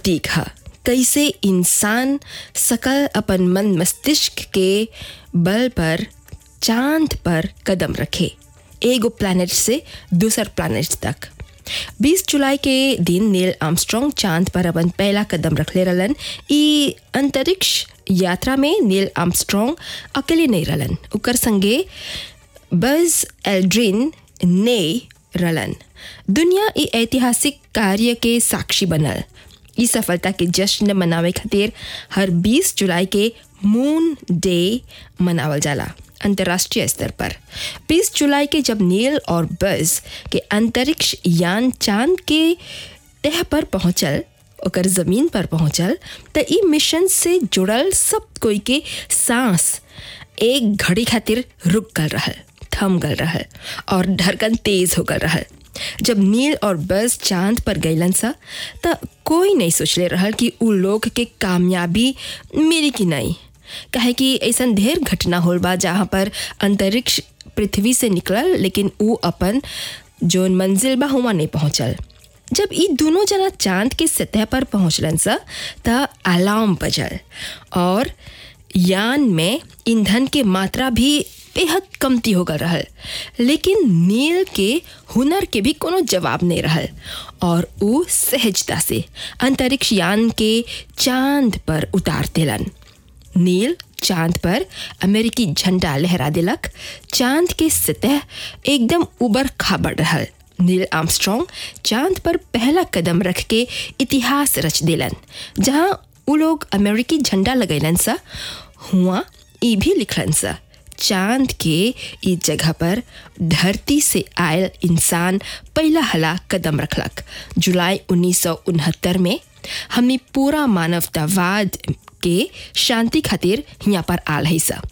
प्रतीक है कैसे इंसान सकल अपन मन मस्तिष्क के बल पर चांद पर कदम रखे एगो प्लैनेट से दूसर प्लैनेट तक 20 जुलाई के दिन नील आर्मस्ट्रॉन्ग चांद पर अपन पहला कदम रखले रहलन ई अंतरिक्ष यात्रा में नील आर्मस्ट्रॉन्ग अकेले नहीं रहलन ओकर संगे बज एल्ड्रिन ने रहलन दुनिया ई ऐतिहासिक कार्य के साक्षी बनल ई सफलता के जश्न मनावे खातिर हर 20 जुलाई के मून डे मनावल जाला अंतर्राष्ट्रीय स्तर पर 20 जुलाई के जब नील और बज के अंतरिक्ष यान चांद के तह पर पहुंचल ओकर जमीन पर पहुंचल त ई मिशन से जुड़ल सब कोई के सांस एक घड़ी खातिर रुक गल रहल थम गल रहल और धड़कन तेज हो गल रहल जब नील और बस चांद पर गईलन सा त कोई नहीं सोचले रहल कि उ लोग के कामयाबी मिली कि नहीं काहे कि ऐसा ढेर घटना होल बा जहाँ पर अंतरिक्ष पृथ्वी से निकलल लेकिन उ अपन जोन मंजिल बा हुआ नहीं पहुँचल जब ई दोनों जना चांद के सतह पर पहुँचलन सा त अलार्म बजल और यान में ईंधन के मात्रा भी बेहद कमती हो गल रहल लेकिन नील के हुनर के भी कोनो जवाब नहीं रहल और उ सहजता से अंतरिक्ष यान के चांद पर उतार देलन नील चांद पर अमेरिकी झंडा लहरा दिलक चांद के सतह एकदम उबर खाबड़ रहल नील आर्मस्ट्रॉन्ग चांद पर पहला कदम रख के इतिहास रच दिलन जहाँ उ लोग अमेरिकी झंडा लगैलन सा हुआ ई भी लिखलन सा चांद के ई जगह पर धरती से आयल इंसान पहला हला कदम रखलक जुलाई उन्नीस में हमने पूरा मानवतावाद के शांति खातिर यहाँ पर आल है सा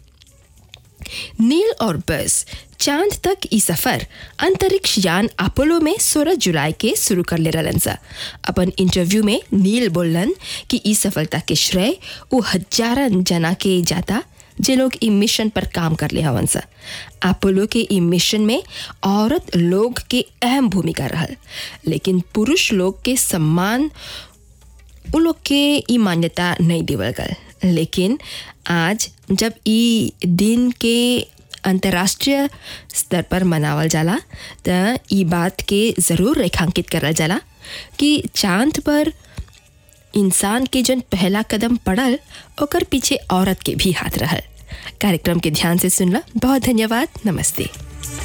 नील और बस चांद तक ई सफर अंतरिक्ष यान अपोलो में 16 जुलाई के शुरू कर ले रहलन सा अपन इंटरव्यू में नील बोलन कि ई सफलता के श्रेय वो हजारन जना के जाता जे लोग ई मिशन पर काम कर ले हवन सा अपोलो के ई मिशन में औरत लोग के अहम भूमिका रहल लेकिन पुरुष लोग के सम्मान उ लोग के ई मान्यता नहीं देवल गल लेकिन आज जब ई दिन के अंतर्राष्ट्रीय स्तर पर मनावल जाला त ई बात के ज़रूर रेखांकित करल जाला कि चांद पर इंसान के जन पहला कदम पड़ल ओकर पीछे औरत के भी हाथ रहल कार्यक्रम के ध्यान से सुनला बहुत धन्यवाद नमस्ते